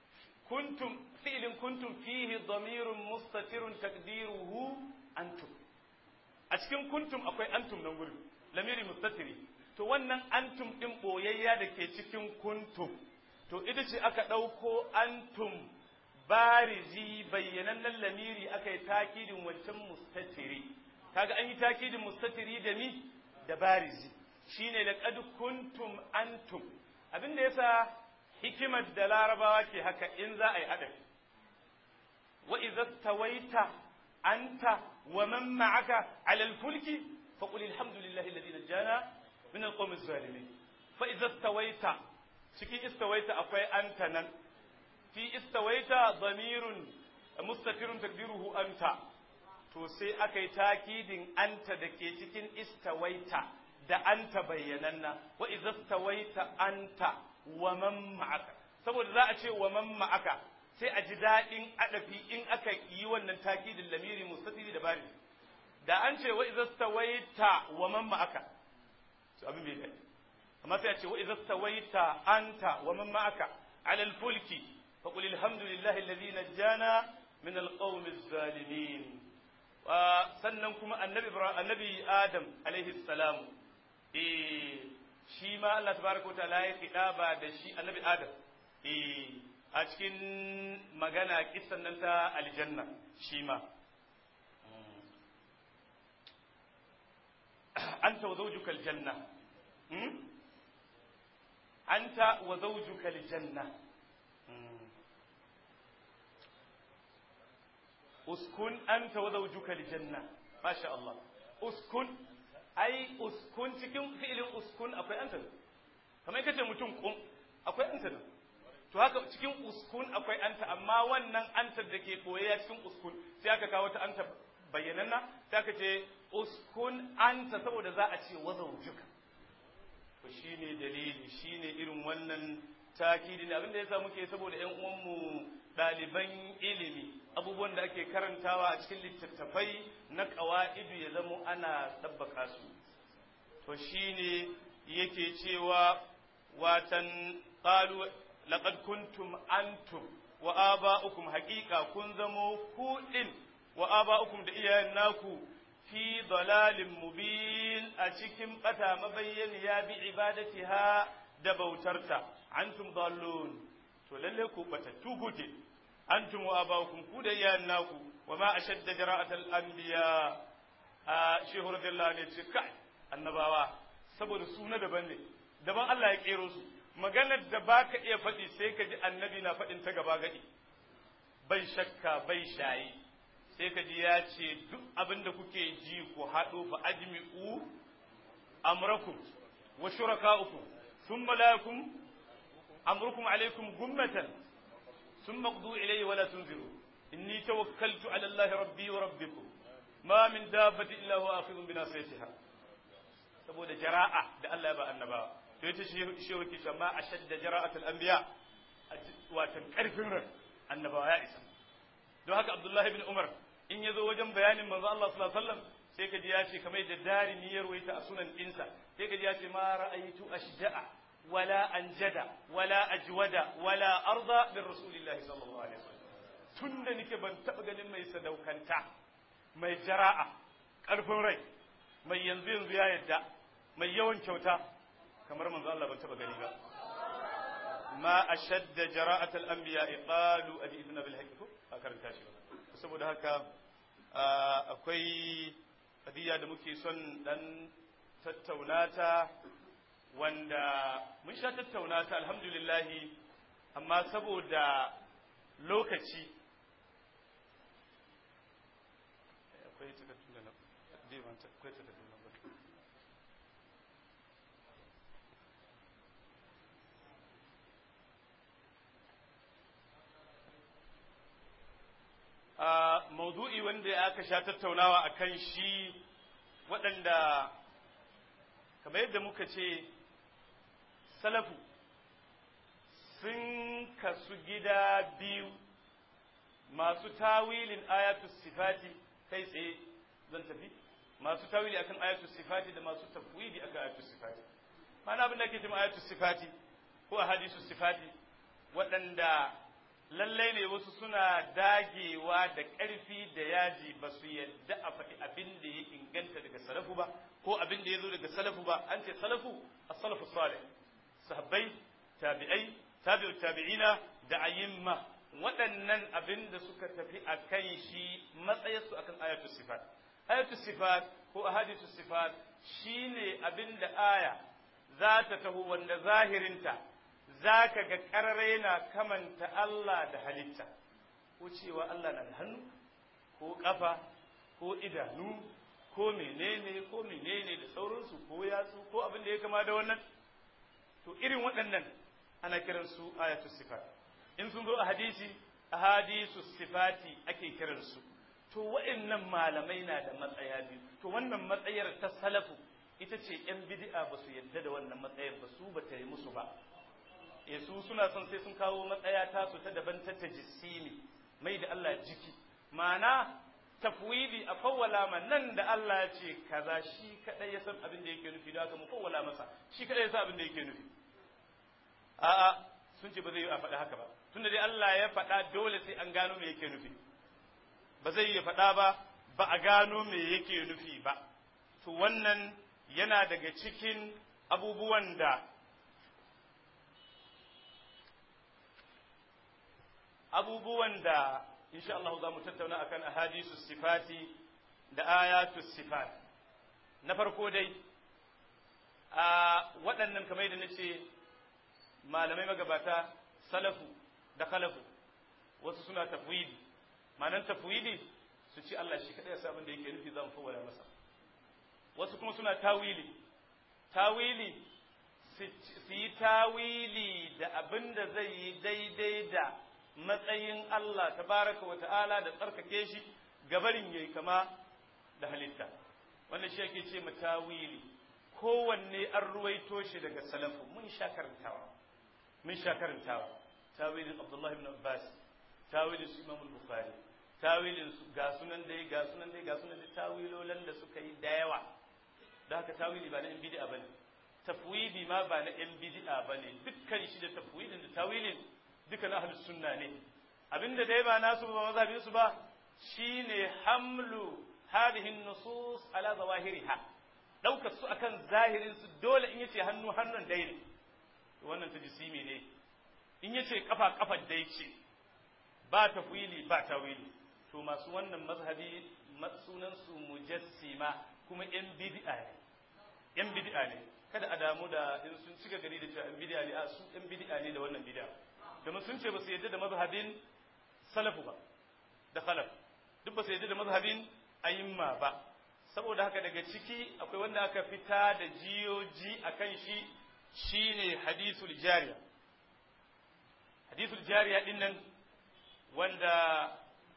kuntum fi'lin kuntum fihi damirun mustatirun taqdiruhu antum a cikin kuntum akwai antum nan gurin lamiri mustatiri to wannan antum din boyayya da ke cikin kuntum to ita ce aka ɗauko antum barizi bayyanannen lamiri aka yi takidin wancan mustatiri kaga an yi takidin mustatiri da mi da barizi shine laqad kuntum antum abinda yasa hikimar da larabawa ke haka in za a yi adabi wa idza tawaita anta wa man ma'aka ala al-fulki faqul alhamdulillahi alladhi najjana min al-qawmi az-zalimin fa idza tawaita cikin istawaita akwai anta nan fi istawaita damirun mustatirun takdiruhu anta to sai aka yi takidin anta da ke cikin istawaita da anta bayyananna wa idza istawaita anta wa man ma'aka saboda za a ce wa man ma'aka sai a ji daɗin adafi in aka yi wannan takidin lamiri mustatiri da bari da an ce wa idza istawaita wa man ma'aka to abin bai daɗi amma sai a ce wa idza stawaita anta wa man ma'aka ala al-fulki fa qul alhamdulillahi alladhi najjana min al-qawmi az-zalimin sannan kuma annabi annabi adam alaihi salam eh shi ma Allah tabaraka wa ta'ala ya kidaba da shi annabi adam eh a cikin magana kissan nan ta aljanna shi ma anta wa zawjuka aljanna أنت وزوجك الجنة أسكن أنت وزوجك الجنة ما شاء الله أسكن أي أسكن cikin fi'ilin uskun akwai anta kamar kace mutum kun akwai anta nan to haka cikin uskun akwai anta amma wannan anta da ke koyaya cikin uskun sai aka kawo ta anta bayyananna sai aka ce uskun anta saboda za a ce wazaujuka to shine dalili shine irin wannan takidi abin da yasa muke saboda ƴan uwanmu ɗaliban ilimi abubuwan da ake karantawa a cikin littattafai na ƙawa'idu ya zamo ana ɗabbaka su to shine yake cewa watan qalu laqad kuntum antum wa aba'ukum haqiqa kun zamo ku din wa aba'ukum da iyayen naku fi dalalin mubin a cikin bata mabayyaniya bi ibadatiha da bautarta antum dallun to lalle ku batattu kuke antum wa abakum ku da iyayen naku wa ma ashadda jara'atal anbiya a shehu radiyallahu ne ce kai annabawa saboda su na daban ne daban Allah ya kero su maganar da baka iya faɗi sai ka ji annabi na faɗin ta gaba gadi bai shakka bai shayi sai ka ji ya ce duk abin da kuke ji ku haɗo fa ajmi'u amrakum wa shuraka'ukum thumma la yakum amrukum alaykum gummatan thumma qdu ilayhi wa la tunziru inni tawakkaltu ala Allah rabbi wa rabbikum ma min dabbatin illa huwa akhidhun bi nasiyatiha saboda jara'a da Allah ya ba annabawa to yace shi shi wake cewa ma ashadda jara'atul anbiya watan karfin ran annabawa ya isa don haka Abdullahi bin Umar in ya zo wajen bayanin manzo Allah sallallahu alaihi wasallam sai ka ji ya ce kamar da dari niyyar waita a sunan ɗinsa sai ka ji ya ce ma ra'aytu ashja'a wala anjada wala ajwada wala arda bin rasulillahi sallallahu alaihi wasallam tunda nake ban taba ganin mai sadaukanta mai jara'a karfin rai mai yanzu yanzu ya yadda mai yawan kyauta kamar manzo Allah ban taba gani ba ma ashadda jara'atul anbiya qalu adibna bil haqq a karanta shi saboda haka akwai kadiya da muke son dan tattauna ta wanda mun sha tattauna ta alhamdulillah amma saboda lokaci akwai takaddun da na akwai takaddun da a maudu'i wanda aka sha tattaunawa a kan shi waɗanda kamar yadda muka ce salafu sun kasu gida biyu masu tawilin ayatu sifati kai tsaye zan tafi masu tawili akan ayatu sifati da masu tafwidi akan ayatu sifati mana abin da ake cewa ayatu sifati ko a hadisu sifati waɗanda lallai ne wasu suna dagewa da ƙarfi da yaji ba su yadda a faɗi abin da ya inganta daga salafu ba ko abin da ya zo daga salafu ba an ce salafu as-salafu salih sahabbai tabi'ai tabi'u tabi'ina da ayyimma waɗannan abin da suka tafi a kan shi matsayarsu akan ayatul sifat ayatul sifat ko ahadithus sifat shine abin da aya za ta taho wanda zahirinta za ka ga ƙarare na kamanta Allah da halitta ko cewa Allah na da hannu ko ƙafa ko idanu ko menene ko menene da sauransu ko yatsu ko abin da ya kama da wannan to irin waɗannan ana kiransu ayatul sifat in sun zo a hadisi ahadisu sifati ake kiransu to wa'annan malamai na da matsaya biyu to wannan matsayar ta salafu ita ce yan bid'a ba su yadda da wannan matsayar ba su ba ta yi musu ba e su suna son sai sun kawo matsaya ta su ta daban ta tajissimi mai da Allah jiki ma'ana tafwidi a fawwala ma nan da Allah ya ce kaza shi kadai ya san abin da yake nufi da haka mu fawwala masa shi kadai ya san abin da yake nufi a'a sun ce ba zai yi a faɗa haka ba tunda dai Allah ya faɗa dole sai an gano me yake nufi ba zai yi faɗa ba ba a gano me yake nufi ba to wannan yana daga cikin abubuwan da abubuwan da insha Allah za mu tattauna akan ahadisu sifati da ayatu sifat na farko dai a waɗannan kamar da nace malamai magabata salafu da khalafu wasu suna tafwidi ma'anar tafwidi su ci Allah shi kadai ya abin da yake nufi zan fawwala masa wasu kuma suna tawili tawili su yi tawili da abin da zai yi daidai da matsayin Allah tabaraka wa ta'ala da tsarkake shi gabarin yayi kama da halitta wannan shi ake ce tawili kowanne an ruwaito shi daga salafu mun sha karantawa mun sha karantawa tawilin Abdullah ibn Abbas tawilin su Imam Bukhari tawilin su ga sunan dai ga sunan dai ga sunan dai tawilolan da suka yi da yawa da haka tawili ba na yan bid'a bane tafwidi ma ba na yan bid'a bane dukkan shi da tafwidin da tawilin duka na ahlus sunna ne abinda dai ba nasu ba mazhabin su ba shine hamlu hadhihi nusus ala zawahiriha daukar su akan zahirin su dole in yace hannu hannun dai ne wannan tajsimi ne in yace kafa kafa dai ce ba tafwili ba tawili to masu wannan mazhabi sunan su mujassima kuma yan bid'a ne yan bid'a ne kada a damu da in sun cika gari da cewa yan bid'a ne a su yan bid'a ne da wannan bid'a domin sun ce ba su yadda da mazhabin salafu ba da khalaf duk ba su yadda da mazhabin ayyimma ba saboda haka daga ciki akwai wanda aka fita da jiyoji akan shi shine hadisul jariya hadisul jariya din nan wanda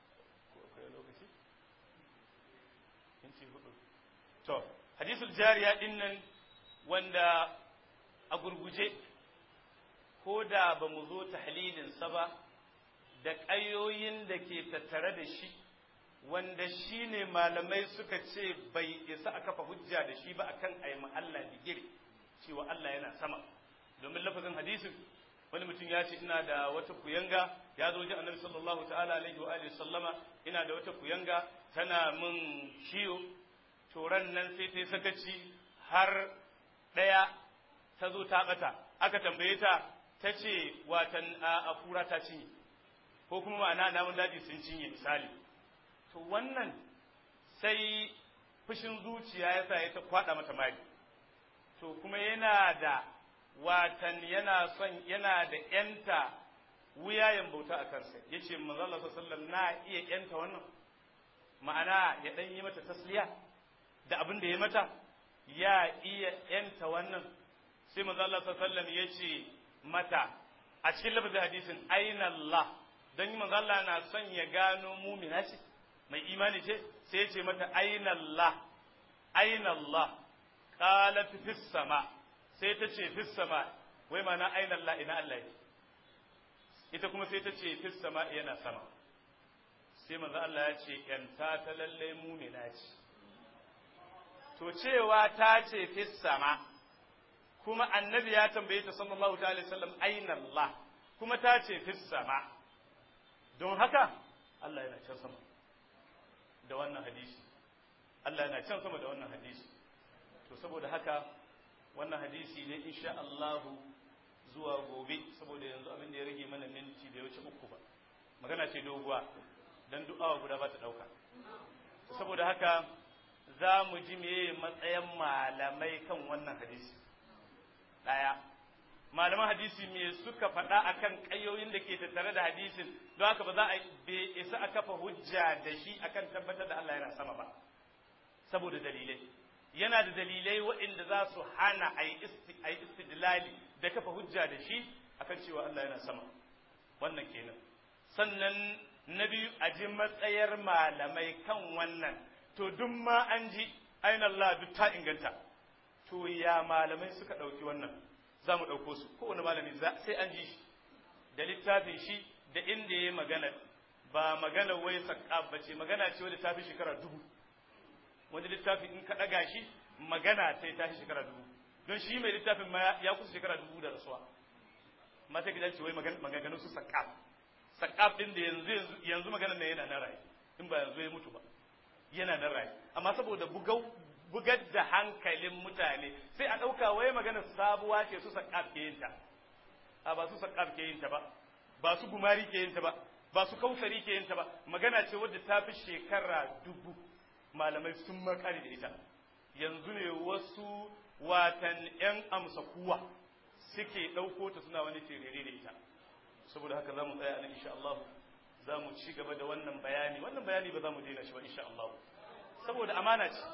to hadisul jariya din nan wanda a gurguje ko da ba mu zo tahlilinsa ba da ƙayoyin da ke tattare da shi wanda shi ne malamai suka ce bai isa a kafa hujja da shi ba akan a yi Allah digiri cewa Allah yana sama domin lafazin hadisin wani mutum ya ce ina da wata kuyanga ya zo wajen annabi sallallahu ta'ala alaihi wa alihi sallama ina da wata kuyanga tana min ciwo toran nan sai ta yi sakaci har ɗaya ta zo ta ɓata aka tambaye ta ta ce watan a kura ta cinye ko kuma ma'ana namun daji sun cinye misali to wannan sai fushin zuciya ya sa ya ta kwada mata mari to kuma yana da watan yana son yana da yanta wuyayen bauta a kansa ya ce manzala sallam na iya yanta wannan ma'ana ya ɗan yi mata tasliya da abin da ya mata ya iya yanta wannan sai manzala sallam ya ce mata a cikin lafazin hadisin aina Allah don manzo Allah na son ya gano mumina ce mai imani ce sai ya ce mata aina Allah aina Allah qalat fis sama sai ta ce fis sama wai mana aina Allah ina Allah yake ita kuma sai ta ce fis sama yana sama sai manzo Allah ya ce yanta ta lalle mumina ce to cewa ta ce fis sama kuma annabi ya tambaye ta sallallahu alaihi wasallam aina Allah kuma ta ce fis sama don haka Allah yana can sama da wannan hadisi Allah yana can sama da wannan hadisi to saboda haka wannan hadisi ne insha Allah zuwa gobe saboda yanzu abin da ya rage mana minti da ya wuce uku ba magana ce doguwa dan duk awa guda ba ta dauka saboda haka za mu ji meye matsayin malamai kan wannan hadisi daya malaman hadisi me suka faɗa akan ƙayoyin da ke tattare da hadisin don haka ba za a bai isa a kafa hujja da shi akan tabbatar da Allah yana sama ba saboda dalilai yana da dalilai waɗanda za su hana a yi istidlali da kafa hujja da shi akan cewa Allah yana sama wannan kenan sannan na biyu a ji matsayar malamai kan wannan to duk ma an ji ainihin Allah duk ta inganta to ya malamai suka ɗauki wannan za mu ɗauko su kowane malami sai an ji shi da littafin shi da inda ya magana ba magana wai saƙa ba ce magana ce wadda ta fi shekara dubu wani littafin in ka ɗaga shi magana sai ta fi shekara dubu don shi mai littafin ma ya kusa shekara dubu da rasuwa mata gidan ce wai maganganun su saƙa saƙa ɗin da yanzu yanzu magana ne yana na raye in ba yanzu ya mutu ba yana na raye amma saboda bugau bugar da hankalin mutane sai a ɗauka wai magana sabuwa ce su saƙaf ke yin ta a ba su saƙaf ke yin ta ba ba su gumari ke yin ta ba ba su kausari ke yin ta ba magana ce wadda ta fi shekara dubu malamai sun makari da ita yanzu ne wasu watan ‘yan amsa kuwa suke ɗauko ta suna wani terere da ita saboda haka za mu tsaya nan insha Allah za mu ci gaba da wannan bayani wannan bayani ba za mu daina shi ba insha Allah saboda amana ce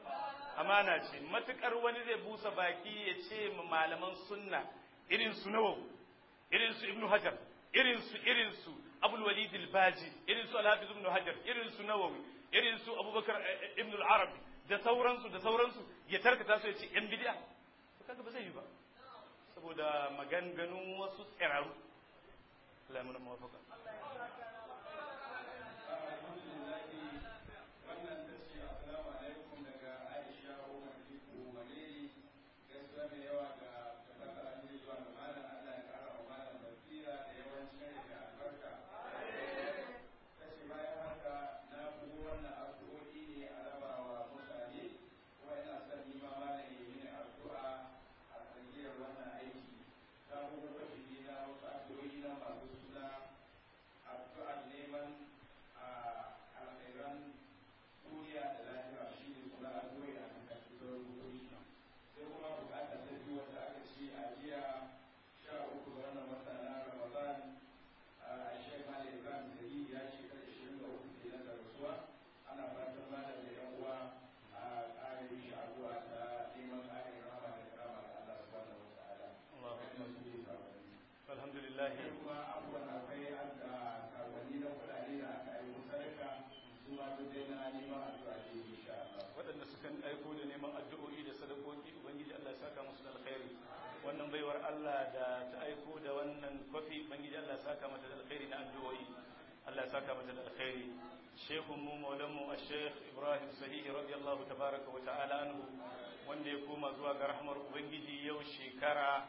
amana ce matukar wani zai busa baki ya ce ma malaman sunna irin su nawawi irin su ibnu hajar irin su irin su abul walid al-baji irin su al-hafiz ibnu hajar irin su nawawi irin su abubakar ibn al-arabi da sauransu da sauransu ya tarkata su ya ce yan bid'a kaga ba zai yi ba saboda maganganun wasu tsiraru Allah ya muna muwafaqa wannan baiwar Allah da ta aiko da wannan kwafi bangiji Allah saka mata da alkhairi na addu'o'i Allah saka mata da alkhairi shekun mu maulan mu Sheikh Ibrahim Sahihi radiyallahu tabaraka wa ta'ala anhu wanda ya koma zuwa ga rahmar ubangiji yau shekara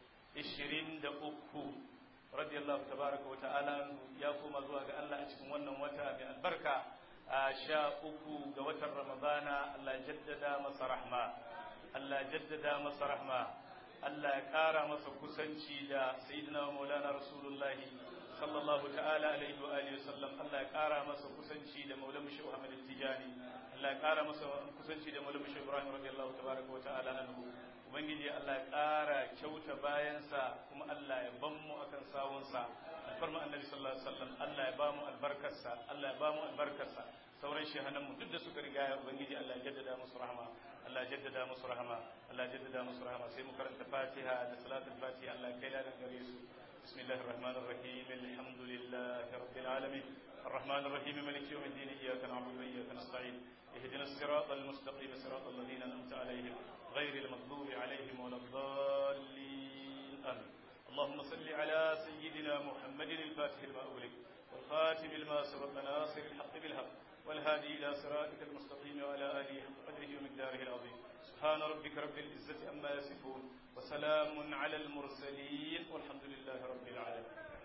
23 radiyallahu tabaraka wa ta'ala anhu ya koma zuwa ga Allah a cikin wannan wata mai albarka a sha uku ga watan Ramadana Allah jaddada masa rahma Allah jaddada masa rahma Allah ya ƙara masa kusanci da sayyidina maulana rasulullahi sallallahu ta'ala alaihi wa alihi wasallam Allah ya ƙara masa kusanci da maulana shi Muhammad Tijani Allah ya ƙara masa kusanci da maulana shi Ibrahim radiyallahu tabaraka wa ta'ala anhu ubangiji Allah ya ƙara kyauta bayansa kuma Allah ya ban mu akan sawunsa alfarma annabi sallallahu alaihi wasallam Allah ya ba mu albarkarsa Allah ya ba mu albarkarsa sauran shehanan mu duk da suka riga ya ubangiji Allah ya jaddada musu rahama Allah ya jaddada musu rahama Allah ya jaddada musu rahama sai mu karanta Fatiha da salatul Fatiha Allah ya kai ladan gare su bismillahir rahmanir rahim alhamdulillahi rabbil alamin الرحمن الرحيم مالك يوم الدين إياك نعبد وإياك نستعين اهدنا الصراط المستقيم صراط الذين أنعمت عليهم غير المغضوب عليهم ولا الضالين آمين اللهم صل على سيدنا محمد الفاتح لما أغلق والخاتم لما سبق ناصر الحق بالحق والهادي إلى صراطك المستقيم وعلى آله حق قدره ومقداره العظيم سبحان ربك رب العزة أما يصفون وسلام على المرسلين والحمد لله رب العالمين